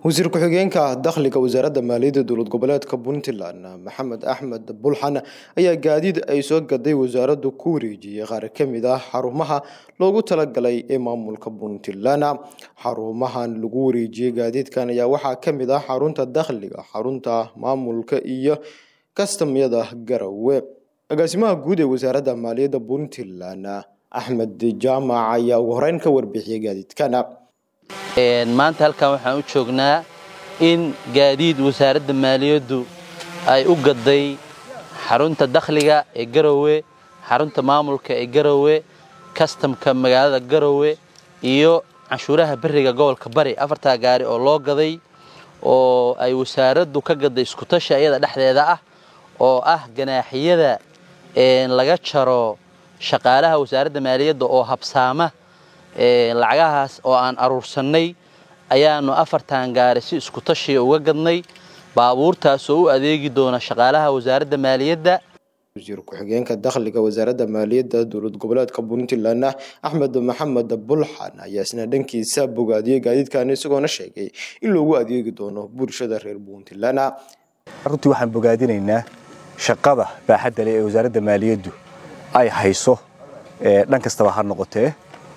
wasiir ku-xigeenka dakhliga wasaaradda maaliyadda dowlad goboleedka puntland maxamed axmed bulxan ayaa gaadiid ay soo gaday wasaaraddu ku wareejiyey qaar ka mid ah xarumaha loogu talagalay ee maamulka puntland xarumahan lagu wareejiyey gaadiidkan ayaa waxaa ka mid ah xarunta dakhliga xarunta maamulka iyo kastamyada garowe agaasimaha guud ee wasaaradda maaliyadda puntland axmed jaamac ayaa ugu horeyn ka warbixiyey gaadiidkan maanta halkan waxaan u joognaa in gaadiid wasaaradda maaliyaddu ay u gaday xarunta dakhliga ee garowe xarunta maamulka ee garowe kastamka magaalada garowe iyo canshuuraha beriga gobolka bari afartaa gaari oo loo gaday oo ay wasaaraddu ka gaday iskutashi ayada dhexdeeda ah oo ah ganaaxiyada laga jaro shaqaalaha wasaaradda maaliyadda oo habsaama lacagahaas oo aan aruursannay ayaanu afartan gaari si isku tashiya uga gadnay baabuurtaas oo u adeegi doona shaqaalaha wasaaradda maaliyadda wasiir ku-xigeenka dakhliga wasaaradda maaliyadda dowlad goboleedka puntland axmed maxamed bulxan ayaa isna dhankiisa bogaadiyey gaadiidkan isagoona sheegay in loogu adeegi doono bulshada reer puntland runtii waxaan bogaadinaynaa shaqada baaxadda leh ee wasaaradda maaliyaddu ay hayso dhan kastaba ha noqotee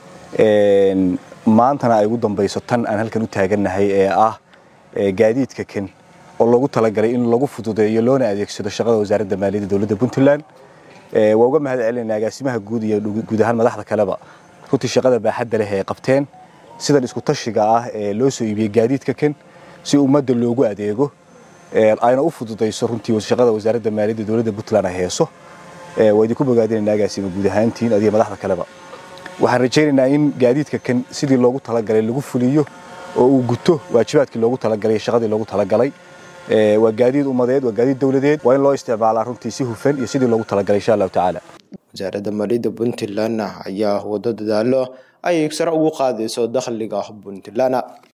maantana ay ugu dambayso tan aan halkan u taagannahay ee ah gaadiidka kan oo loogu talagalay in lagu fududeeyo loona adeegsado shaqada wasaaradda maaliyadda dowladda puntland waa uga mahad celinaynaa agaasimaha guud iyo guud ahaan madaxda kaleba runtii shaqada baaxadda leh ee qabteen sidan isku tashiga ah ee loo soo iibiyey gaadiidka kan si ummadda loogu adeego ayna u fududayso runtii shaqada wasaaradda maaliyadda dowladda puntland ay heeso waa idinku bogaadinaynaa agaasima guud ahaantiin adiga madaxda kaleba waxaan rajaynaynaa in gaadiidka kan sidii loogu talagalay lagu fuliyo oo uu guto waajibaadkii loogu talagalay shaqadii loogu talagalay waa gaadiid ummadeed waa gaadiid dowladeed waa in loo isticmaalaa runtii si hufan iyo sidii loogu talagalay insha allahu tacaala wasaaradda maaliyadda puntland ayaa wado dadaalo ay sare ugu qaadayso dakhliga puntland